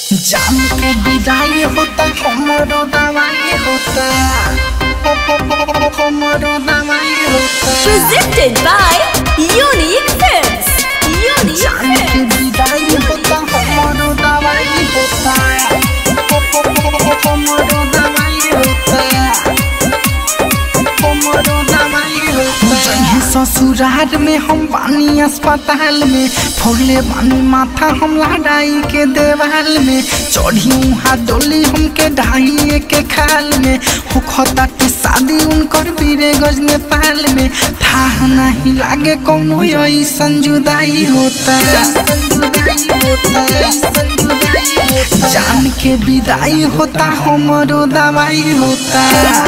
जान के विदाई होता हमरो दवाई होता हमरो दवाई होता Presented by Unique Films. Unique जान के Films. विदाई होता हमरो दवाई होता हमरो दवाई होता हमरो दवाई होता जहीं ससुराल में हम बानी अस्पताल में फोड़ले बानी माथा हम लड़ाई के देवाल में चढ़ी उहाँ डोली हमके ढाई के खाल में होखता के शादी उनकर बीरे गज नेपाल में था नहीं लागे कौनो ऐसन जुदाई होता जान के विदाई होता हमरो दवाई होता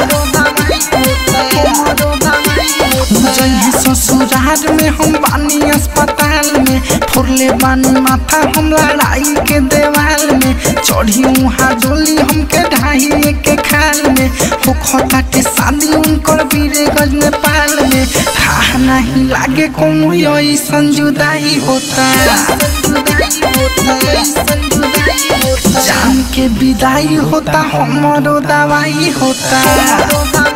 जइहे ससुराल में हम बानी अस्पताल में फोड़ले बानी माथा हम लड़ाई के देवाल में चढ़ी उहाँ डोली हमके ढाई के खाल में होखता के शादी उनकर बीरे गज नेपाल में था नहीं लागे कोनो ऐसन जुदाई होता जान के विदाई होता हमरो दवाई होता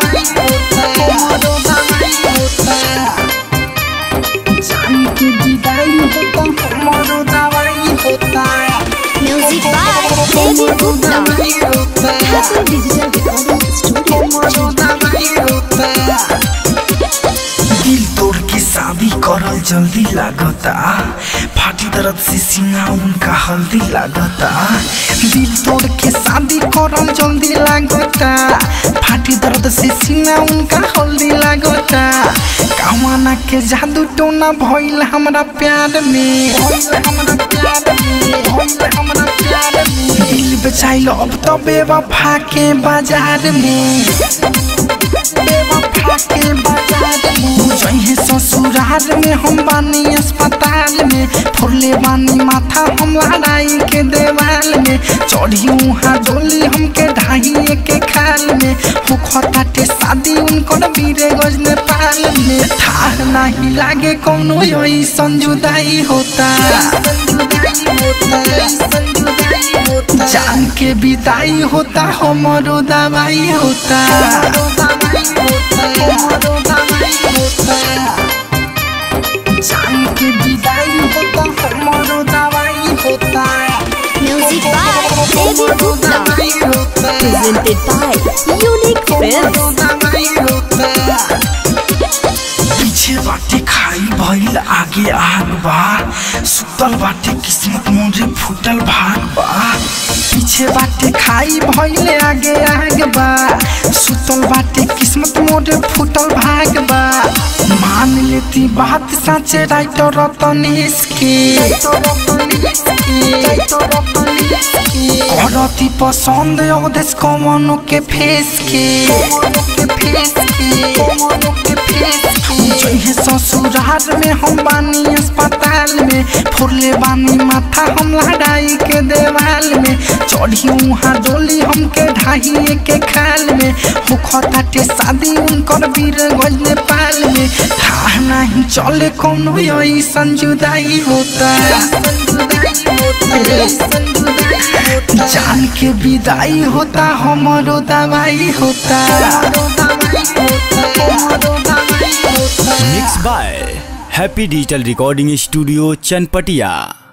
जान के विदाई होता हमरो दवाई होता Music by Devi Gupta. दवाई होता Happy Digital Recording Studio. हमरो दवाई होता दिल तोड़ के शादी करल जल्दी लागता फाटी दर्द से सीना उनका हल्दी लागता दिल तोड़ के शादी करल जल्दी लागता फाटी दर्द से सीना उनका हल्दी लागता कामना के जादू टोना भइल हमरा प्यार में भइल हमरा प्यार में भइल हमरा प्यार में दिल बेचाइल अब तो बेवफा के बाजार में बेवफा के बाजार में जइहे ससुराल में हम बानी अस्पताल में फोड़ले बानी माथा हम लड़ाई के देवाल में चढ़ी उहाँ डोली हमके ढाई के खाल में होखता के शादी उनकर बीरे गज नेपाल में था नहीं लागे कौनो ऐसन जुदाई होता जान के विदाई होता हमरो दवाई होता जान के विदाई होता हमरो दवाई होता Music by Devi Gupta. Presented by Unique Films. पीछे बाटे खाई भइल आगे आग बा सुतल बाटे किस्मत मोरे फूटल भाग बा पीछे बाटे खाई भइल आगे आग बा सुतल बाटे किस्मत मोरे फूटल भाग बा मान लेती बात साचे राइटर रतनेश के करती पसंद अवदेश कमनो के फेस के जइहे ससुराल में हम बानी अस्पताल में फोड़ले बानी माथा हम लड़ाई के देवाल में चढ़ी उहाँ डोली हमके ढाई के खाल में होखता के शादी उनकर बीर गज नेपाल में था नहीं चले कोनो ऐसन जुदाई होता जान के विदाई होता हमरो दवाई होता mix by happy digital recording studio Chanpatia